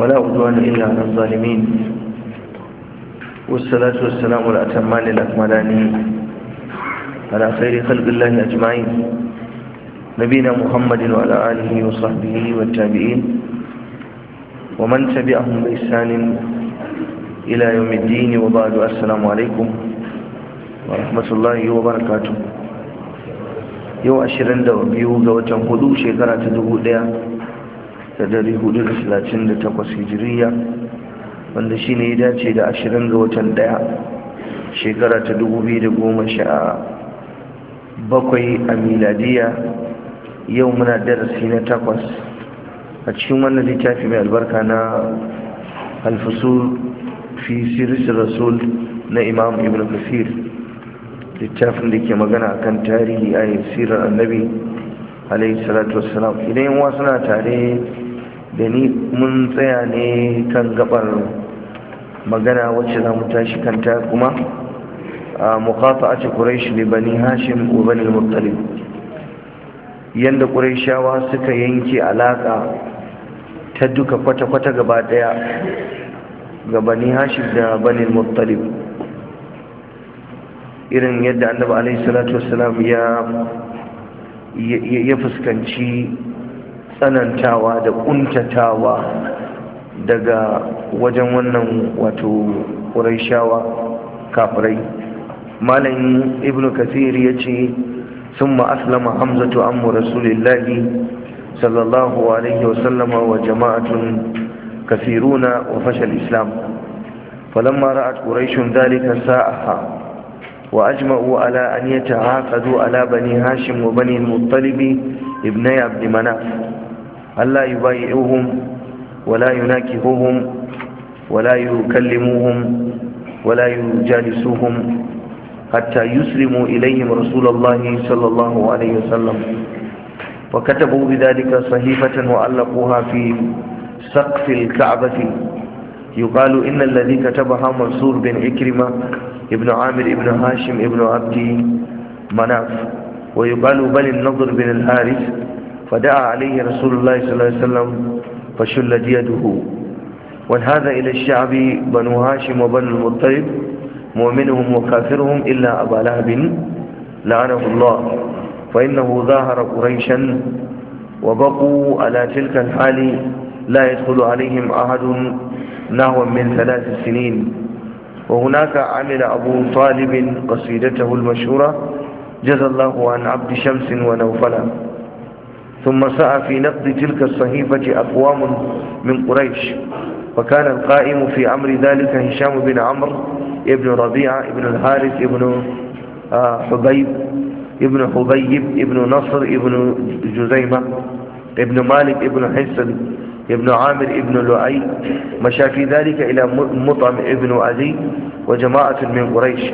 ولا عدوان إلا على الظالمين والصلاة والسلام الأتمان الأكملان على خير خلق الله أجمعين نبينا محمد وعلى آله وصحبه والتابعين ومن تبعهم بإحسان إلى يوم الدين وبعد السلام عليكم ورحمة الله وبركاته yau ashirin da biyu ga watan hudu shekara ta dubu daya da dari hudu da talatin da takwas hijiriya wanda shi ne ya dace da ashirin ga watan daya shekara ta dubu biyu da goma sha bakwai a miladiya yau muna darasi na takwas a cikin wannan littafi mai albarka na alfasul fi siris rasul na imam ibn kasir littafin da ke magana kan tarihi a sirar annabi alaihi salatu wassalam idan yan wasu na tare da ni mun tsaya ne kan gabar magana wacce za mu tashi kanta kuma a mukafa a ce ƙuraishi da bani hashim wa bani muttalib yadda ƙuraishawa suka yanke alaƙa ta duka kwata-kwata gaba ɗaya ga bani hashim da bani muttalib irin yadda annabi alaihi salatu wassalam ya ya fuskanci tsanantawa da kuntatawa daga wajen wannan wato ƙuraishawa kafirai malamin ibnu kasir ya ce sun aslama hamzatu ammu rasulillahi sallallahu alaihi wasallama wa jama'atun kasiruna wa fashal islam falamma ra'at quraishun dhalika sa'aha وأجمعوا على أن يتعاقدوا على بني هاشم وبني المطلب ابني عبد مناف ألا يبايعوهم ولا يناكهوهم ولا يكلموهم ولا يجالسوهم حتى يسلموا إليهم رسول الله صلى الله عليه وسلم وكتبوا بذلك صحيفة وعلقوها في سقف الكعبة يقال إن الذي كتبها منصور بن عكرمة ابن عامر ابن هاشم ابن عبد مناف ويقال بل النضر بن الحارث فدعا عليه رسول الله صلى الله عليه وسلم فشلت يده وانهذا إلى الشعب بنو هاشم وبنو المطلب مؤمنهم وكافرهم إلا أبا لهب لعنه الله فإنه ظاهر قريشا وبقوا على تلك الحال لا يدخل عليهم أحد نحو من ثلاث سنين وهناك عمل أبو طالب قصيدته المشهورة جزى الله عن عبد شمس ونوفلا ثم سعى في نقد تلك الصحيفة أقوام من قريش وكان القائم في أمر ذلك هشام بن عمرو ابن ربيعة ابن الحارث ابن حبيب ابن حبيب ابن نصر ابن جزيمة ابن مالك ابن حسن ابن عامر ابن لؤي مشى في ذلك إلى مطعم ابن عزي وجماعة من قريش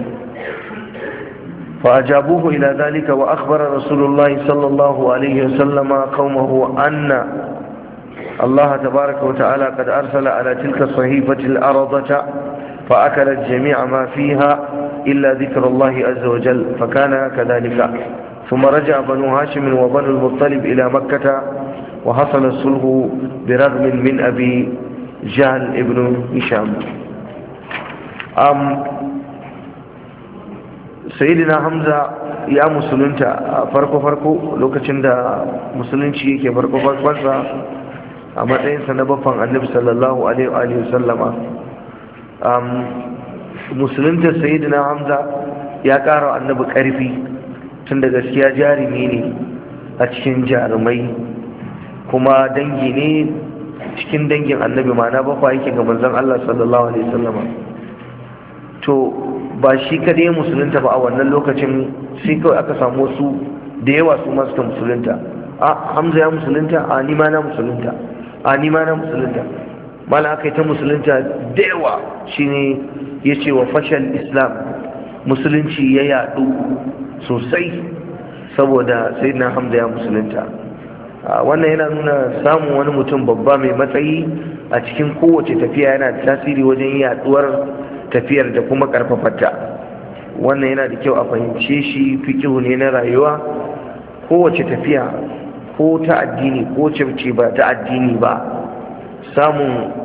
فأجابوه إلى ذلك وأخبر رسول الله صلى الله عليه وسلم قومه أن الله تبارك وتعالى قد أرسل على تلك الصحيفة الأرضة فأكلت جميع ما فيها إلا ذكر الله عز وجل فكان كذلك ثم رجع بنو هاشم وبنو المطلب إلى مكة وحصل الصلح برغم من أبي جهل ابن هشام أم سيدنا حمزة يا مسلمتا فرقو فرقو لوكacin da musulunci yake farko farkonsa a matsayinsa na baffan annabi sallallahu alaihi wa sallama um musulunta sayyidina hamza ya kara annabi karfi tun da gaskiya jarumi ne a cikin jarumai kuma dangi ne cikin dangin annabi mana bakwa yake ga manzon Allah sallallahu alaihi wasallam to ba shi kadai musulunta ba a wannan lokacin sai kawai aka samu su da yawa su masu ta musulunta a hamza ya musulunta a ni ma na musulunta a ni ma na musulunta mala aka yi ta musulunta da yawa shine ya ce wa fashal islam musulunci ya yadu sosai saboda sayyidina hamza ya musulunta wannan yana nuna samun wani mutum babba mai matsayi a cikin kowace tafiya yana da tasiri wajen yaduwar tafiyar da kuma karfafarta wannan yana da kyau a fahimce shi fikihu ne na rayuwa kowace tafiya ko ta addini ko ce ba ta addini ba samun